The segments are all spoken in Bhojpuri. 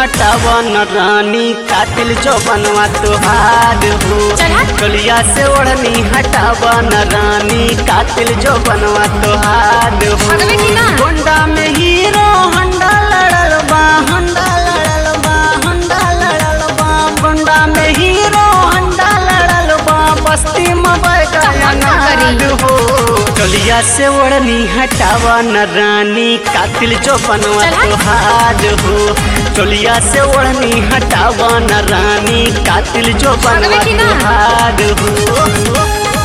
हटावा न रानी कातिल जो बनवा तुहार हो चला। चलिया से ओढ़नी हटावा न रानी कातिल जो बनवा तुहार हो भगवे की ना? गोंडा में हीरो हंडा लड़ल बा हंडा लड़ल बा हंडा लड़ल बा गोंडा में हीरो हंडा लड़ल बा बस्ती में बैठा हम का करी? हो चलिया से ओढ़नी हटावा न रानी कातिल जो बनवा चला। तुहार हो चलिया से ओढ़नी हटावा न रानी कातिल जो बनवा भगवे की ना? तुहार हो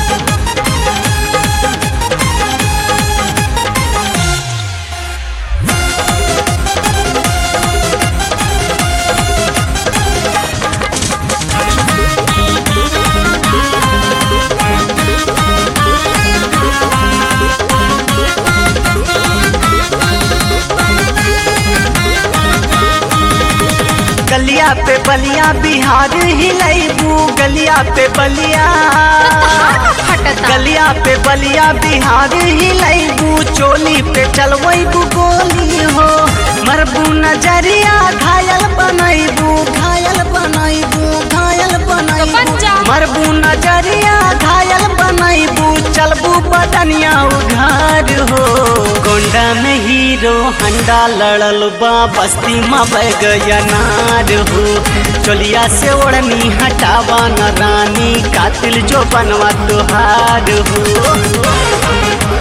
गलिया पे बलिया बिहार हिलैबू गलिया पे बलिया फटता गलिया पे बलिया बिहार हिलैबू चोली पे चलवैबू गोली हो मरबू नजरिया घायल बनैबू घायल बनैबू घायल बनैबू बन जा। मरबू नजरिया घायल बनैबू चलबू बदनिया उघार हो गोंडा में हीरो हंडा लड़ल बा बस्ती में बैगया नार हो चलिया से ओढ़नी हटावा न रानी कातिल जो बनवा तुहार हो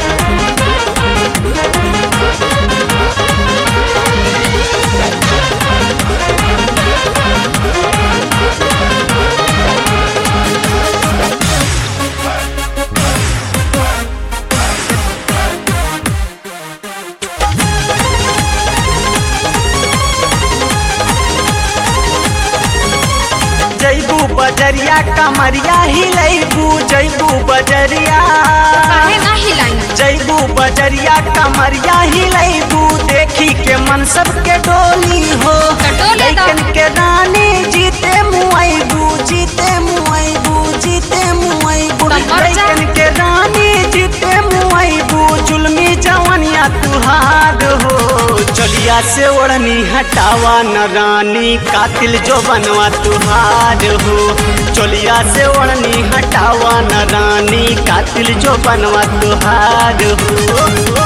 जैबू बजरिया कमरिया हिलैबू जैबू बजरिया काहे ना हिलाई जैबू बजरिया कमरिया हिलैबू देखी के मन सबके डोली हो कटोले दा। लैकन के रानी जीते मुआइबू जीते मुआइबू जीते मुआइबू तब मर जा। लैकन के रानी जीते मुआइबू जुल्मी जवनिया तुहार हो चलिया से ओढ़नी हटावा न रानी कातिल जो बनवा तुहार हो चलिया से ओढ़नी हटावा न रानी कातिल जो बनवा तुहार हो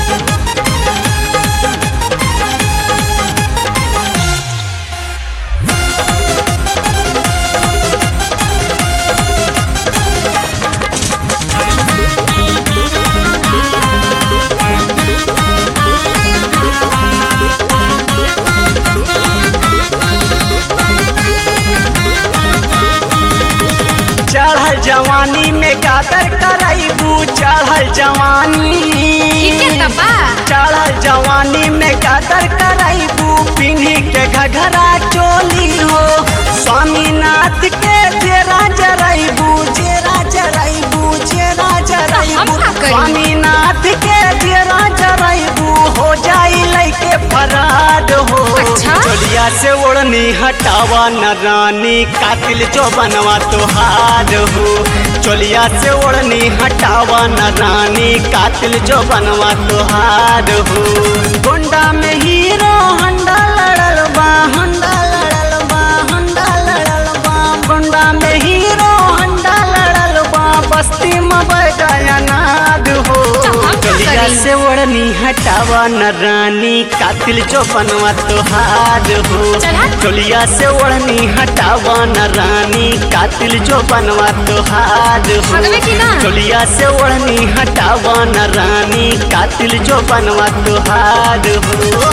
चढ़ल जवानी में कातर करैबू चढ़ल जवानी ठीक है तबा चढ़ल जवानी में कातर करैबू पिन्ही के घघरा चोली हो स्वामीनाथ के जेरा जरैबू जेरा जरैबू जेरा जरैबू हम का करी? स्वामीनाथ के जेरा जरैबू हो जाई लैके फराड हो अच्छा? चलिया से ओढ़नी हटावा न रानी कातिल जो बनवा तुहार हो चलिया से ओढ़नी हटावा न रानी कातिल जो बनवा तुहार हो गोंडा में हीरो हंडा लड़ल बा हंडा लड़ल बा हंडा लड़ल बा गोंडा में हीरो हंडा लड़ल बा बस्ती में बैठा नाद हो हम का चलिया करी? से ओढ़नी हटावा न रानी कातिल जो बनवा तुहार हो चला। चलिया से ओढ़नी हटावा न रानी कातिल जो बनवा तुहार हो भगवे की ना? चलिया से ओढ़नी हटावा न रानी कातिल जो बनवा तुहार हो